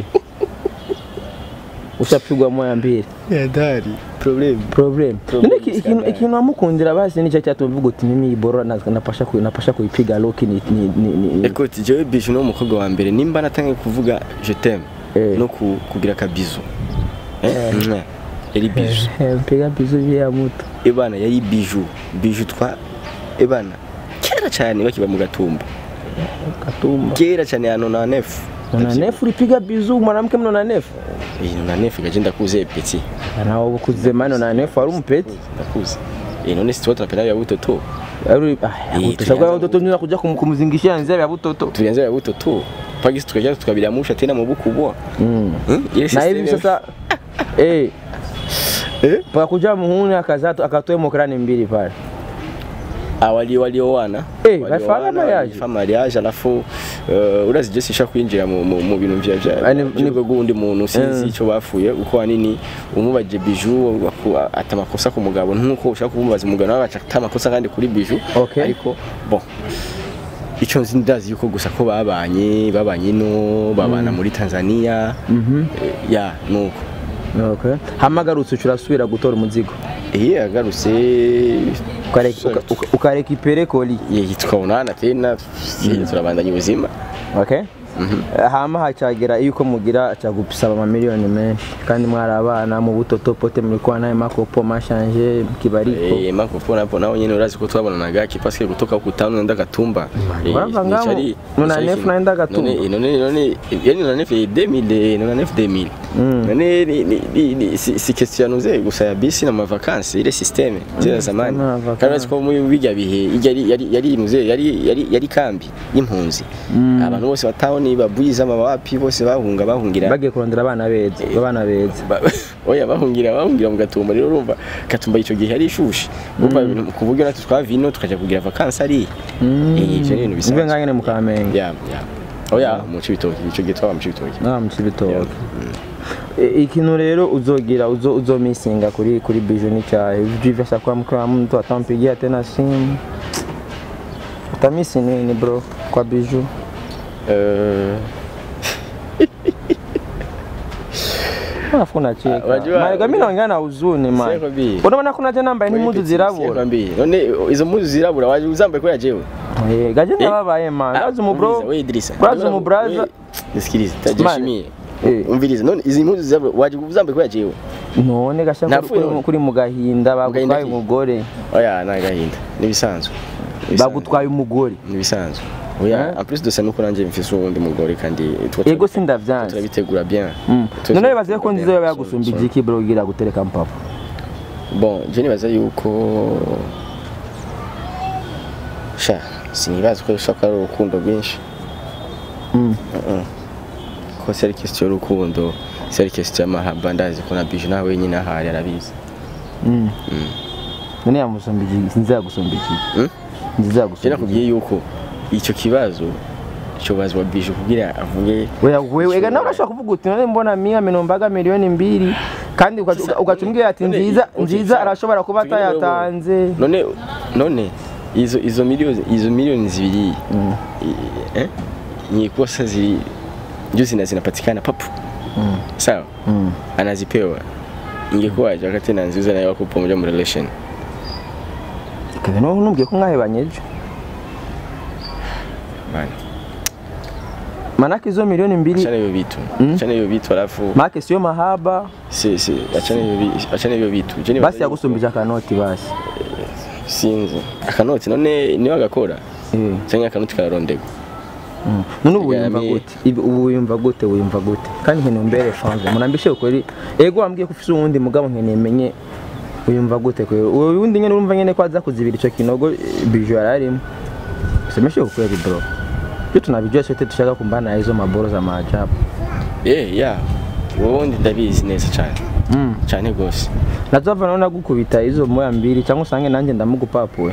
ushapigwa moya mbili yadari problem problem Problem none iki- ikintu scandal. ikintu wamukundira basi nicyo cyatuma uvuga uti mimi iyi boro na- napasha ku- napasha kuyipiga loki ni ni ni ni écoute jewe bijou ni umukobwa wa mbere nimba natangiye kuvuga je t'aime Eh. no ku- kugira akabizu Eh, mwah. yari bijou mpiga bizu vya muto ebana yari bijou bijou twa ebana kera cyane bakiba mu gatumba katumba kera cyane ya nona nefu nona nefu ulipiga bizu mwanamke mnona nefu iyi nona nefu gaje ndakuze peti na ukuze mano na nefu ari umupeti ndakuze Eh, none si tuba tunapenda ya butoto ari ah Eh, utashabwa tulianza watoto nina kuja kum- kumzingishia nzia ya butoto tulianza ya butoto pagisi tukaja tukabilamusha tena mu bukubwa mm. Hmm? Ile na hivi system- sasa eh Eh? pakakuja muhuni akazatu akatoe mokrani mbili pale Ah, wali walioana Eh, walifanya mariage. fa mariage alafu uh, urazi je sisha kwinjira mu, mu, mu bintu vya vya Ah, ni- nibwo gundi muntu sinzi Mm. ico bapfuye uko hanini umubaje biju waku- ata makosa ku mugabo nkuko ushaka kumubaza umugabo nawe agaca ata makosa kandi kuri biju Okay. ariko bon ico nzi ndazi yuko gusa ko babanye babanye no babana muri Tanzania mhm eh, ya nuko okay hamagarutse ucurasubira gutora umuzigo eh agarutse ukareka uka- uka- ukarekipere koli ye tukabonana tena turabandanya ubuzima okay hama hacagera yuko mugira cagusaba amamiliyoni menshi kandi mwari abana mu butoto pote mlikuwa naye makopo mashanje kibariko Eh, mako pona hapo nao nyene urazi ko twabona gaki parce que kutoka ku town nenda gatumba Eh, Urava ngamo, nicari- nona nicari nefu kintu. naenda Gatumba. none none none yani nona nefu 2000 nona nefu 2000 none ni- ni- ni- ni- si si question yanuze gusa ya bisi na mavakansi ile systeme zera zamani na vacances. kandi uretse ko muri bijya bihe yari yari yari inuze yari yari yari kambi y'impunzi abantu bose batahoni babuyiza amawapi bose bahunga bahungira bagiye kurondera abana beza abana beza Ba- oya bahungira bahungira mu gatumba rero urumva gatumba icyo gihe yari ishushe urumva ibintu ku buryo natwe twava ino tukajya kugira vakansi ari Eh, ivyo ni ibintu mbe bisanzwe nkanyene mu kamenge ya ya oya mu cibitoki icyo gihe twaba mu cibitoki nta mu kibitoke E- ikintu rero uzogira uzo uzomisinga kuri kuri biju ni cyahe jivesha kwa mkwa mtu atampigia tena simu utamisi nini bro kwa biju Eh, alafu unacheka Ah, wajua- Maana mimi naongea na huzuni man Seko bi. unaona kuna tena ambaye ni mtu zirabura Sikwambiye. none izo mpuzu zirabura waje uzambaye ko yajewe eh gaje ndababaye man gaje mu bro we Idrisa Braza mu braza. We- nisikilize Man. tajishimie Eh. umvirize none izi mpuzu zirabura waje uzambaye ko yajewe none gasha Napfuye kuri, none. kuri mu gahinda gahinda bagutwaye ki? umugore oya ni agahinda nibisanzwe Nibisanzwe. bagutwaye umugore nibisanzwe oya en plus de ça nuko nanje mfise uwundi mugore kandi tuba ego sindavyanze turabitegura bien Mm. Tuba none turabitegura bibaze ko bien. nzizo yaba So- yagusumba so- igiki bro ugira gutereka mpapa bon je nibaza yuko sha sinibaza ko ushaka ari urukundo rwinshi Mm. Mm-mm. ko si ari question y'urukundo si ari question y'amahaba ndazi ko na bije nawe wenyine ahari arabizi Mm. none yamusumba igiki sinzi yagusumba igiki Mm? nzizo je yagusumba igiki nakubwiye yuko icyo kibazo cyobazwa bije kugira avuge wewe wewe ega nawe urashobora kuvuga uti none mbona mia minombaga miliyoni mbiri kandi ugaca- Sasa, ugaca umbwira ati none, nziza okay, nziza sawa. arashobora kuba Tugende rero. atayatanze none none izo izo miliyoni izo miliyoni zibiri i- eh nikosa zili ndio zina zinapatikana papu sawa Mm. anazipewa ingekuwaje wakati na nziza nayo wako pamoja mu relation Kevin wowe ntumbwiye ko mwahebanye ejo bana manake izo miliyoni mbiri achana hivyo vitu achana hivyo vitu alafu make siyo mahaba si si achana hivyo vi- achana hivyo vitu je nibaza basi yuko- yagusumbije akanoti basi sinzi akanoti none niwe agakora Eh. cyangwa akanoti kararondegwa Mm. none ubu wiyumva Yagaramiye. gute Ibi- ubu wiyumva gute wiyumva gute kandi nkeneye umbere fanze murambishe ukuri ego wambwiye ko ufise uwundi mugabo nkeneye menye wiyumva gute kwe uwo wundi nyene urumva nyene ko aza kuzibira ico kinogo eh, biju yararimo semeshe ukweli bro iyo tunabijua sote tushaka kumbana na hizo maboro za maajabu eh ya wowe ndabizi neza cyane mm. cyane gose nazova naona gukubita hizo moya mbili cyangwa usange nanjye ndamugupapuwe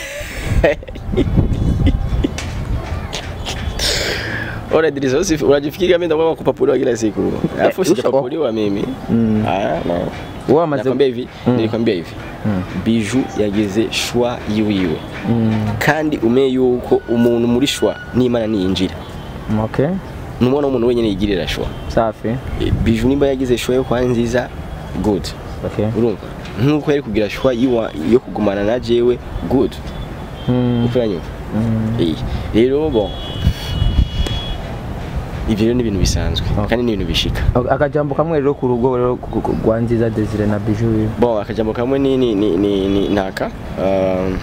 Ora Idris, usi unajifikiria mimi ndio kupapuliwa kila siku. Alafu usha- sijapapuliwa mimi. Ah, no. wowe wamaze Nakwambia hivi, nilikwambia hivi. Biju yagize shwa yiwiwe. Kandi umenye yuko umuntu muri shwa n'Imana niyinjira. okay Numwana umuntu wenyine yigirira shwa. safi E, Biju nimba yagize shwa yo kwa nziza good. okay Urumva? Nkuko yari kugira shwa yiwa yo kugumana na jewe good. mm. Ufanya Eh, rero bon. Ibyo rero ni ibintu bisanzwe kandi ni ibintu bishika. akajambo kamwe rero ku rugo rero ku- ku- rwa nziza desire na biju wiwe bon akajambo kamwe ni ni ni ni, ni naka um,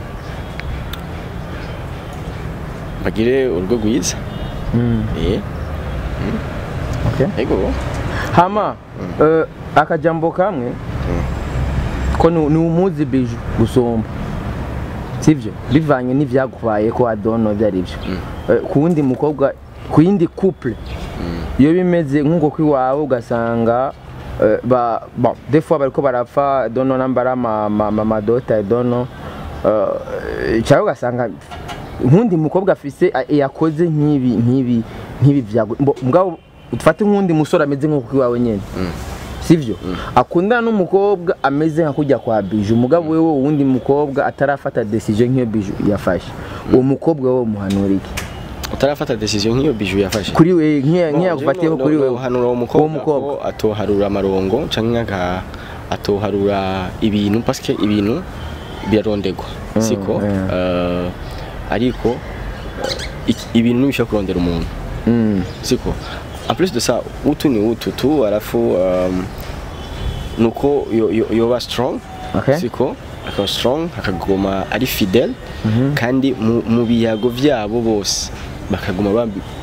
bagire urugo rwiza mm. eh okay ego hama eh, akajambo kamwe ko ni ni umuzi biju gusumba sivyo bivanye n'ivyagubaye ko adono vyari byo Eh, ku wundi mukobwa ku yindi couple iyo bimeze nk'uko kwiwawe ugasanga eh, ba bon des fois bariko barapfa dono nambara ama ma, ma, madota dono eh, cyangwa ugasanga nk'undi mukobwa afise a- yakoze nk'ibi nk'ibi nk'ibi vyago mbo- mugabo ufate nk'undi musore ameze nk'uko kwiwawe nyene sivyo akundana n'umukobwa ameze nka kujya kwa biju umugabo wewe uwundi mukobwa atarafata decision nk'iyo biju yafashe uwo mukobwa wowe umuhanura iki utarafata decision nk'iyo biju yafashe kuri we nk'iya nk'iya gufatiyeho kuri wewe hanura uwo uwo mukobwa mukobwa ko atoharura amarongo canke aka atoharura ibintu parce que ibintu birarondegwa siko yeah. Eh, ariko eh, iki- ibintu ntibishobora kurondera umuntu Mm. siko en plus de ça utu ni utu tu alafu um, nuko yo- yo- yoba strong Okay. siko akaba strong akaguma ari fidel kandi mu, mu biyago vyabo bose bakaguma bambi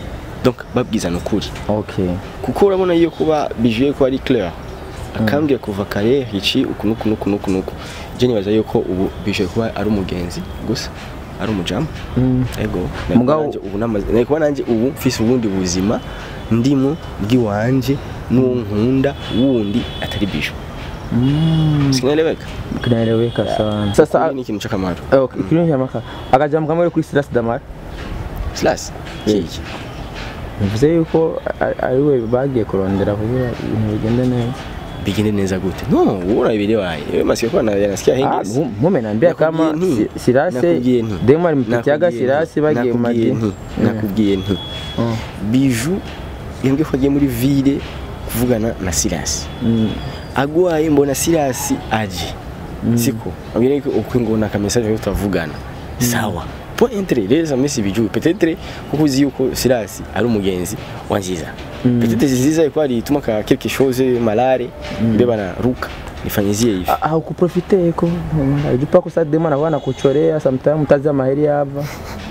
donc babwizana ukuri okay kuko urabona iyo kuba bijuye ko ari clair akambwira kuva kare hici uku nuku nuku nuku nuku je nibaza yuko ubu bijuye kuba ari umugenzi gusa ari umujamu ego Mugabo- nanje ubu namaze nari kuba nanje ubu mfise ubundi buzima ndimo bw'iwanje n'uwo nkunda wundi atari biju sinaeleweka kinaeleweka sana sasa ni ikintu c'akamaro eh, okay ikintu cyamaka akajambo kamwe kuri Silas Damar silas kiki bivuze yuko a- ari we bagiye kurondera kugira ibintu bigende neza bigende neza gute no wowe urabirebaye wewe masikia kuwa na nasikia Ah, hengesi mu- mume naambia kama Nakubwiye nti. Si- Sirase Nakubwiye nti. demo alimpitiaga Nakubwiye Sirase nti. bagiye mu Nakubwiye madini nti. nakubwiye nti Mm. biju yambwiye ko agiye muri ville kuvugana na Silas agwaye mbona Silas aje siko ambwira ko uko ngona ka message yo tavugana sawa po entre les amis biju peut-être kuko uzi yuko Silas ari umugenzi wa nziza peut-être nziza iko ari tuma ka quelque chose malare mbeba na ruka nifanyizie hivi Ah, haukuprofite ko ajupa ko sa demo anakuwa nakuchorea sometimes mtazi maheri hapa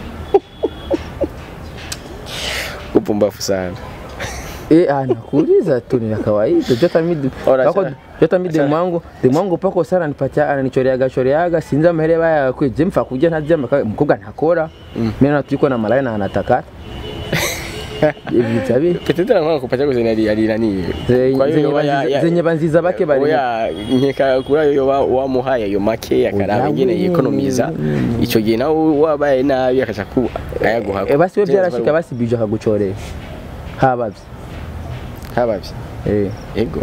upumbafu sana Eh, ah, nakuuliza tu ni la kawaida. Jota midi. Ora, Pako achana. jota midi Achana. mwangu, de mwangu pako sana anipatia ananichoreaga choreaga sinza amahere baya kwe je mfa kujya ntajya maka- umukobwa ntakora. Mimi na tuko na malaya na anataka. Ibi tabi. Petete na kupatia kwa zenye ali nani. Zenye- Kwa hiyo zenye yoba ya- banziza- ya- zenye banziza bake bari. Oya nkeka kuri ayo yoba wamuhaye ayo make akaraba Oya, ingene we. yikonomiza ico gihe nawe wabaye nabi akaca ku ayaguha. Eh basi we byarashika basi bije akaguchorera. Habavye. habavye. Eh. Ego.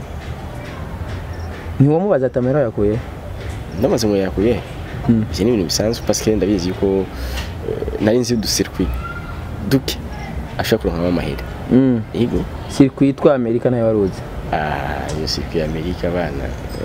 Ntiwamubaza tamera yakuye. Ndamaze ngo yakuye. Mm. Ivyo ni ibintu bisanzwe parce que ndabizi yuko eh, nari nzi du circuit duke ashaka kuronka amahera. Mm. Ego. Circuit twa Amerika nayo waruzi. Ah, iyo circuit ya Amerika bana.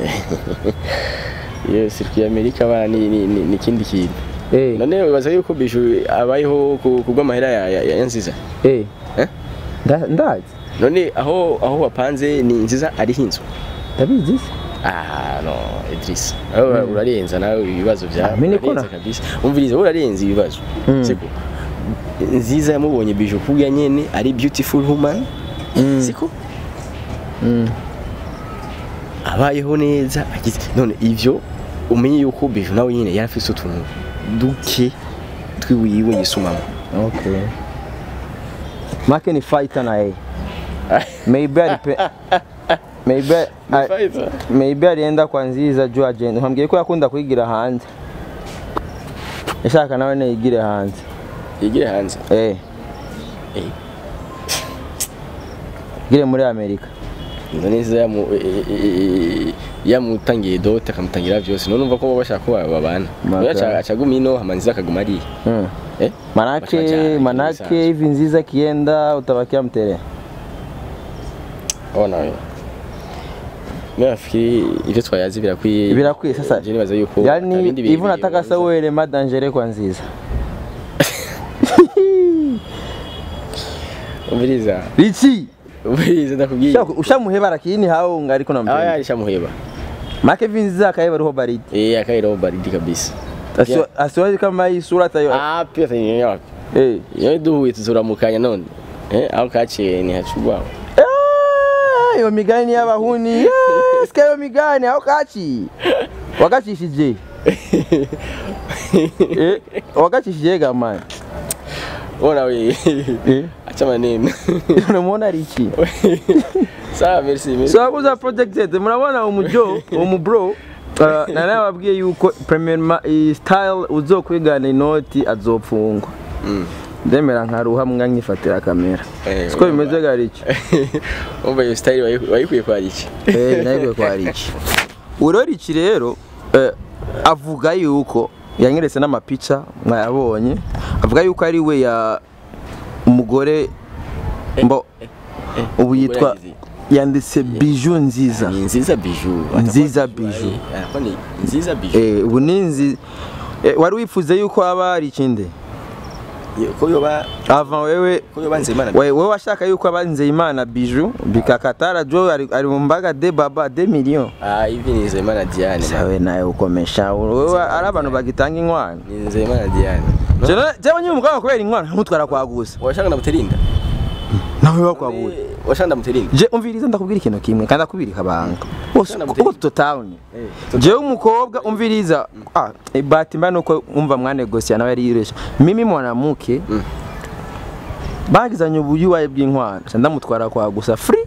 Iyo circuit ya Amerika bana ni ni ni- ni ikindi kintu. Eh. none wibaza yuko bishu abayeho ku- kubw'amahera ya, ya, ya nziza Eh. Eh? Nda- Ndazi. none aho aho wapanze ni nziza ariho inzu Ndabizi. se. ah no Idris aho urarenza nawe ibibazo byawe Ah, mimi niko urarenza na- kabisa umviriza wowe urarenza ibibazo Mm. siko nziza yamubonye biju kubwa nyene ari beautiful woman siko Mm. abayeho neza agize none ivyo umenye yuko biju nawe nyene yari afise utuntu duke twiwiwe yisumamo Okay. Make ni fighter na yeye. Maybe alipe Maybe a- Fighter. maybe alienda kwa nziza juu agenda. Hambwiye ko yakunda kwigira hanze. Yashaka nawe ne yigire hanze. yigire hanze Eh. Eh. Gire muri Amerika. none nziza yamu e- e- e- yamutangiye dote akamutangira byose none umva ko baba bashaka ko babana Maka. None acaguma ino hama nziza akaguma ariya Mm. eh Manake Bachajana, manake kibisanzwe. hivi nziza kienda utabakia mtere. ona we mimi nafikiri ivyo twayazi birakwiye Birakwiye sasa. je nibaza yuko Yaani atabindi hivi bintu nataka bibanza. sa uwe ma dangere kwa nziza. umviriza Richi. umviriza ndakubwiye Usha- Ushamuheba lakini hao ungariko na aho mpenda. yarisha muheba Make vinziza akaiba roho baridi. eh akairo baridi kabisa Asio- Asiwazi kama hii sura tayo. ah pia tanyenya wapi Eh. iyo duhuye tuzoramukanya none eh aho kaciye ni hacugwa Eh, Iyo migani y'abahuni. Eh, Sika iyo migani aho kachi. Wakachishije. Eh, wakachishije gamani. ona we Eh. acha maneno Unamuona Richi. sawa merci merci So akuza projected murabona umujo umubro uh, na nawe wabwiye yuko premier ma, i style uzokwigana inoti azopfungwa Mm. ndemera nkaruha mwa nkifatira kamera Eh, siko bimeze garici umva iyo style wayi- wayikuye kwa iki eh nayo kwa Richi uro Richi rero eh, avuga yuko yanyeretse n'amapica mwayabonye avuga yuko ari we ya umugore mbo ubu yitwa yagize. yanditse biju nziza ni nziza biju Nziza Atakuwa biju. eh, atakuwa ni nziza biju Eh, ubu ni nzi eh, wari wifuze yuko haba hari ikindi ko yoba avant wewe ko yoba nzemana we- wewe washaka yuko aba nzeyimana biju bikakatara jo ari, ari mu mbaga de baba de million ah hivi ni nzemana Diane sawe nawe ukomesha wewe ari abantu bagitanga inkwano ni nzemana Diane No? jewe nyine umugabo kubera inkwano ntamutwara kwa gusa washaka na buterinda nawe bakwabuye washanda muterinde je umviriza ndakubwira ikintu kimwe kandi akubwira kabanga bose Sana uko tutawuni jewe umukobwa umviriza ah ibati mba nuko umva mwanegosia nawe yari yiresha mimi mwanamke bagizanye ubuyuwaye bw'inkwano ca ndamutwara kwa gusa free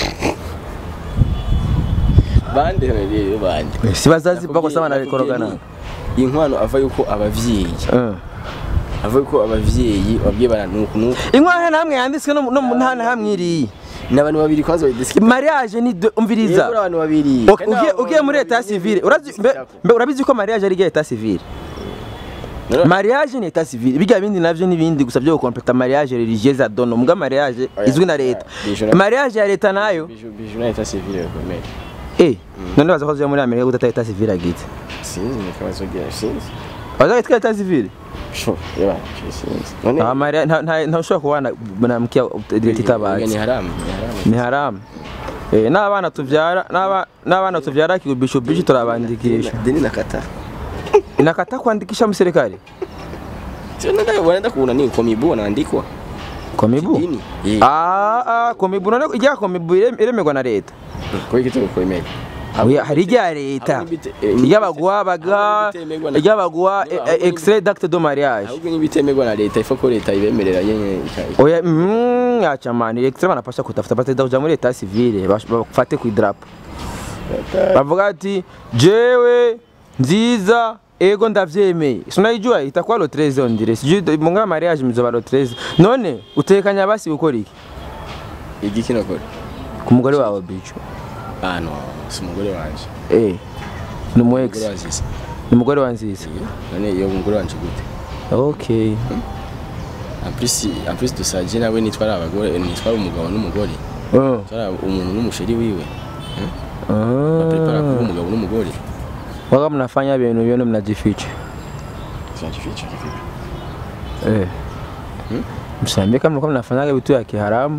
bande rero bande si bazazi bako sama na bikorogana inkwano ava yuko abavyeyi Eh. ava yuko abavyeyi babwiye bana nuku nuku inkwano namwe yanditswe no no mu ntana hamwe iri n'abantu babiri kwanza bayidiski mariage ni de- umviriza yego abantu babiri Ok, ugiye ugiye muri etat civile urazi mbe- mbe urabizi ko mariage ari etat civile mariage ni etat civile bijya bindi navyo nibindi gusa byo gukompleta mariage religieuse à dono mbwa mariage Oya, izwi na oya, leta bijou na- mariage ya leta nayo biju biju na etat civile bakomeye eh none baza ko zo muri Amerika gutata etat civile agite sinzi ni kabazo gira sinzi baza gitwa etat civile sho yaba sinzi none nta mariage nta nta nta ushobora kubana mwanamke leta itabazi ni haramu ni haramu ni haramu eh n'abana tuvyara n'aba- n'abana tuvyara kigubisho bishi turabandikisha deni nakata inakata kuandikisha mserikali sio nenda wanaenda kuona nini komibu wanaandikwa komibu dini eh Ah, ah, komibu none ijya komibu ire- iremerwa na leta kwa hiyo kitu kwemeye Oya, hari irya leta Ahubwo n'ibite- eh, iryabaguha baga ahubwo n'ibitemerwa na- iryabaguha No, ahubwo extrait d'acte de mariage ahubwo n'ibitemerwa na leta ifa ko leta ibemerera yenye ika- oya mm, acha mani extrait banapasha kutafuta batenda kuja muri leta civile bash- bafate ku idrapo bavuga ati jewe nziza ego ndavyemeye sinayijua itakuwa lo 13 on dirait sijui munga mariage mizoba lo 13 none utekanya basi gukora iki igiki nakora ku mugore wawe bicho ah no si umugore wanje eh ni umu ex umugore wanziza ni umugore wa nziza none iyo umugore wanje gute okay en plus en plus dusaje nawe nitwara abagore nitwara umugabo n'umugore oh. nitwara umuntu n'umusheri wiwe prepara kuba ah. umugabo n'umugore waga mnafanya vyenu vyenu mnajificha sinajificha kivipi eh. msiambie kama mlikuwa mnafanyaga vitu ya kiharamu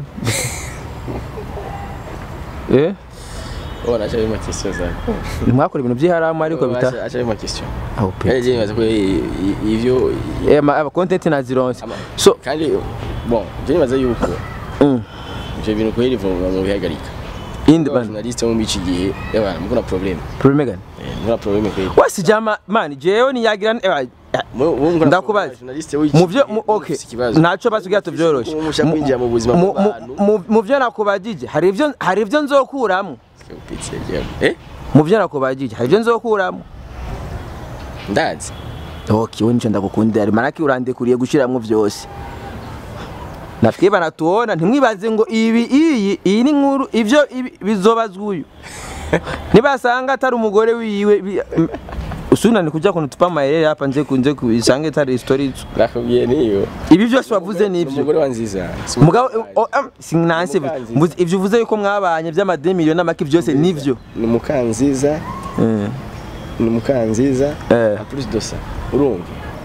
eh? oh nacha bima question zako mwakora ibintu by'iharamu ariko bita acha acha bima question aho pe kandi je nibaza ko i- i- ivyo eh ma aba content nazironse ama- so kandi bon je nibaza yuko mm. ivyo bintu kweli vuba mu bihagarika indi ban journaliste wo mu iki gihe yabana mukuna problem problem gani Eh, mukuna problem kweli wasi jama man jewe niyagira eh, Mu- mu- mukuna Ndakubaza. problem, journaliste w'iki mu byo gihe mu- okay ufise ikibazo. ntacyo basigaye tubyoroshe Umuntu ushaka kwinjira mu buzima Mu- mu- bw'abantu. mu- mu byo nakubagije hari ibyo hari ibyo nzokuramo Upitse, yeah. eh mu byo nakubagije hari ibyo nzokuramo ndazi Ok, wewe nicho ndakukundira manake urandekuriye gushiramwo vyose nafikiri banatuona ntimwibaze ngo ibi iyi iyi ni nkuru ivyo ibi- bizobazwa uyu nibasanga atari umugore wiwe bi- m- usunani kuja kunutupa maherere hapa nje kunje kuisange atari story zo. nakubwiye niyo ibi vyose wavuze nivyo umugore wa nziza si mugabo umugore o- am- sinanse Umukanziza. mvuze- ivyo uvuze yuko mwabanye vy'amademiliyoni n'amaki vyose nivyo ni mukanziza Eh, ni mukanziza Eh. en plus de ça urumva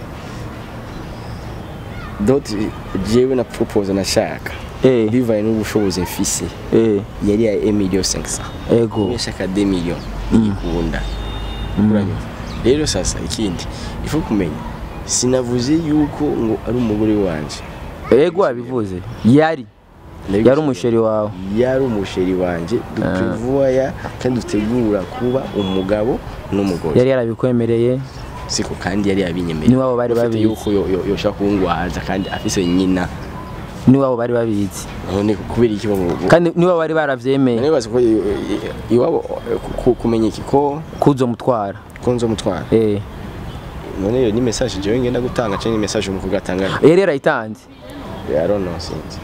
doti jewe na propose nashaka eh, bivaye n'ubushobozi mfise eh, yari ya 1 million 500 ego nashaka 2 million niyikunda uranyumva rero sasa ikindi ifu kumenya sinavuze yuko ngo ari umugore wanje ego wabivuze yari yari umusheri wawe yari umusheri wanje duprevoya kandi dutegura kuba umugabo n'umugore yari yarabikwemereye siko kandi yari yabinyemereye Niwabo bari Ufite babizi. yuko yo- yo- yoshaka kungwaza kandi afise nyina niwabo bari babizi none kubera iki babo kandi niwabo bari baravyemeye nibaza ko i- i- iwabo eh, ku- kumenya iki ko kuzo mutwara ko nzomutwara eh none iyo ni message jewe ngenda gutanga cyangwa ni message umukobwa atanga yari yarayitanze I don't know sinzi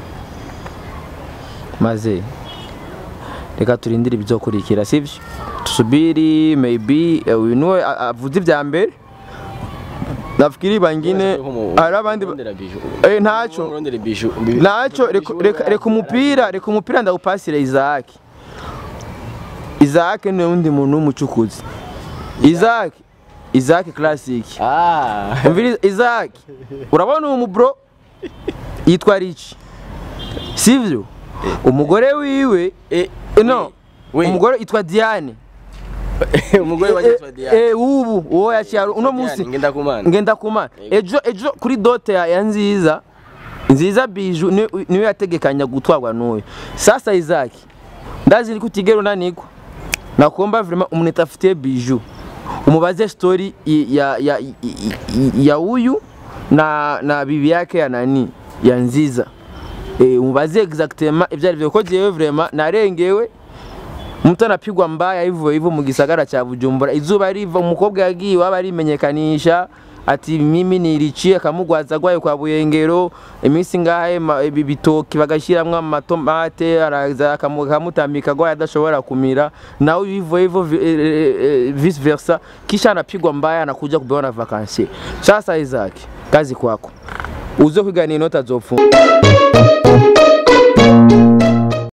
maze reka turindire ibizokurikira sivyo tusubiri maybe eh, uyu niwe a- avuze ibya mbere nafikiri bangine hari abandi ba- Urondera biju. eh ntaco Urondera biju. naco reka- reka reka umupira reka umupira ndawupasire Isaac Isaac ni undi muntu w'umucukuzi Isaac Isaac classic Ah. umviriza Isaac urabona uwo mubro yitwa Rich sivyo umugore wiwe Eh, no we. umugore yitwa Diane umugore wa yitwa Diane. eh ubu uwo yaciye uno munsi Diane, ngenda kumana. ngenda kumana ejo ejo kuri dote ya, ya nziza nziza biju ni- niwe yategekanya gutwarwa n'uyu sasa Isaac ndazi ko utigera unanigwa nakuomba vraiment umuntu atafitiye biju umubaze story i- ya ya i- i- i- ya huyu na na bibi yake ya nani ya nziza eh umubaze exactement ibyo arivyo ko jewe vraiment narengewe mtu anapigwa mbaya hivyo hivyo mu gisagara cha Bujumbura izuba riva umukobwa yagiye waba arimenyekanisha ati mimi niricie akamugwaza gwayo kwa Buyengero iminsi ngahe ma- ibi bitoki bagashiramwo amatomate araza akamu- akamutambika gwayo adashobora kumira nawe hivyo hivyo vi- eh, eh, eh, vice versa kisha anapigwa mbaya anakuja kubeona vakansi sasa Isaac kazi kwako uzo kwigana inota zofunga